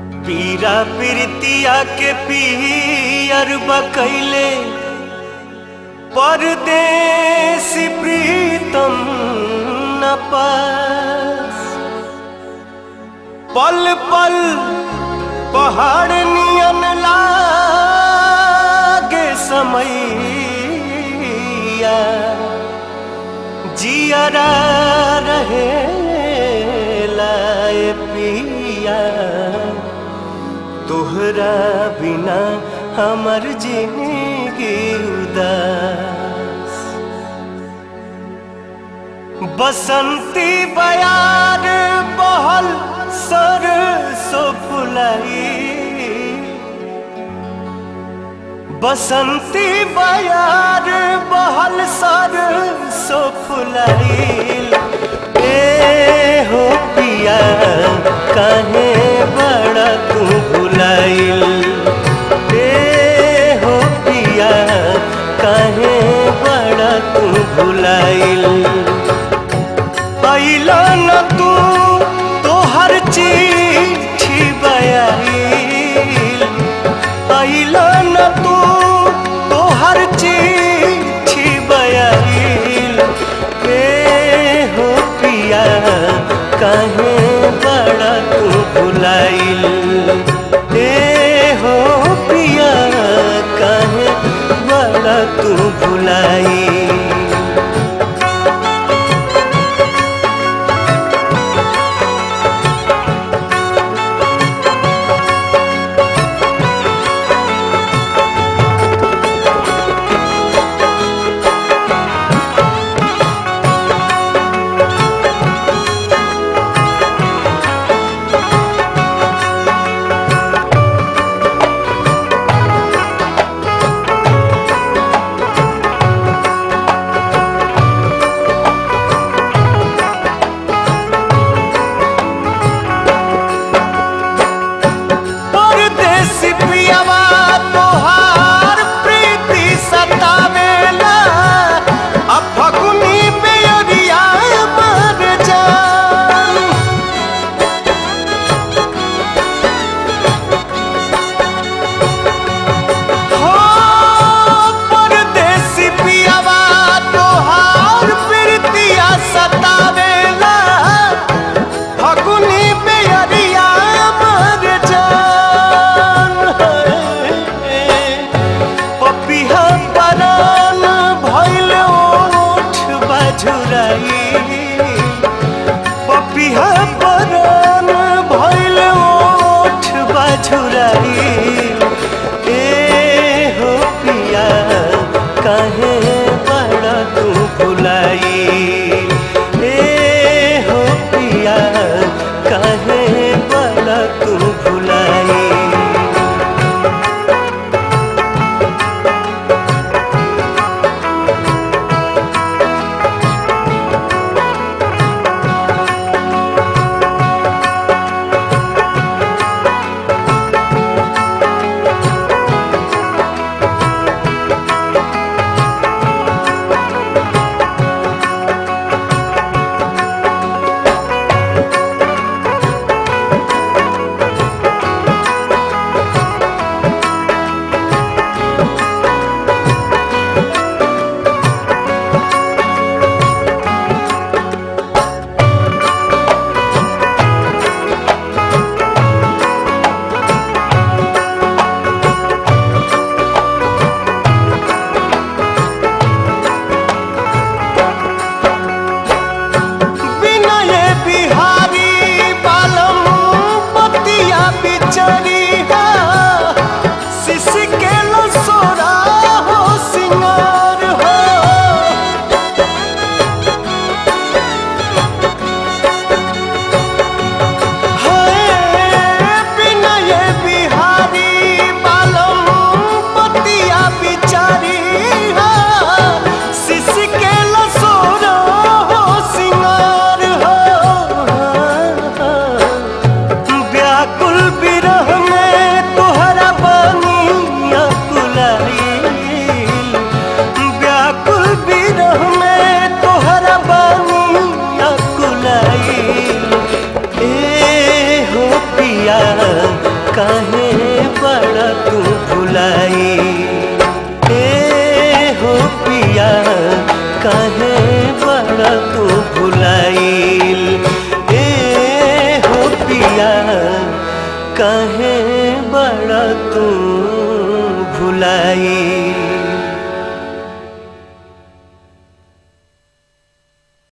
पीरा प्रीतिया के पियर बकैले परदेसी प्रीतम न पास पल पल पहाड़ नियन लागे समैया जियरा रहे लाए पिया तोहरा बिना हमर जिंदगी उदास बसंती बयार बहल सर सो फुलाई बसंती बयार बहल सर सो फुलाइल ए हो पिया काहे बड़ा तू भुलाइल ए हो पिया काहे बड़ा तू भुलाइल अइला न तू तोहर चिट्ठी बयाइल अइला न तू तोहर चिट्ठी बयाइल ए हो पिया काहे बड़ा तू भुलाइल ए हो पिया काहे बड़ा तू भुलाइल परदेसी पियावा तोहार प्रीति सतावेला आ फगुनी बेअरिया मर जान हो परदेसी पियावा तोहार प्रीतिया सतावेला फगुनी बेअरिया मर जान पपिहा परान भइल ओठ बजुराई पपिहा परान भइल ओठ बजुराई ए हो पिया काहे बड़ा तू भुलाई ए हो पिया काहे बड़ा तू भुलाई विनय बिहारी बालम पतिया बिचरिया शिशि के सोरा हो सिंगार हो हाय विनय बिहारी बालम पतिया बिचरिया शिशि के सोरा हो सिंगार हो व्याकुल विरह काहे बड़ा तू भुलाई ए हो पिया काहे बड़ा तू भुलाइल ए हो पिया काहे बड़ा तू भुलाई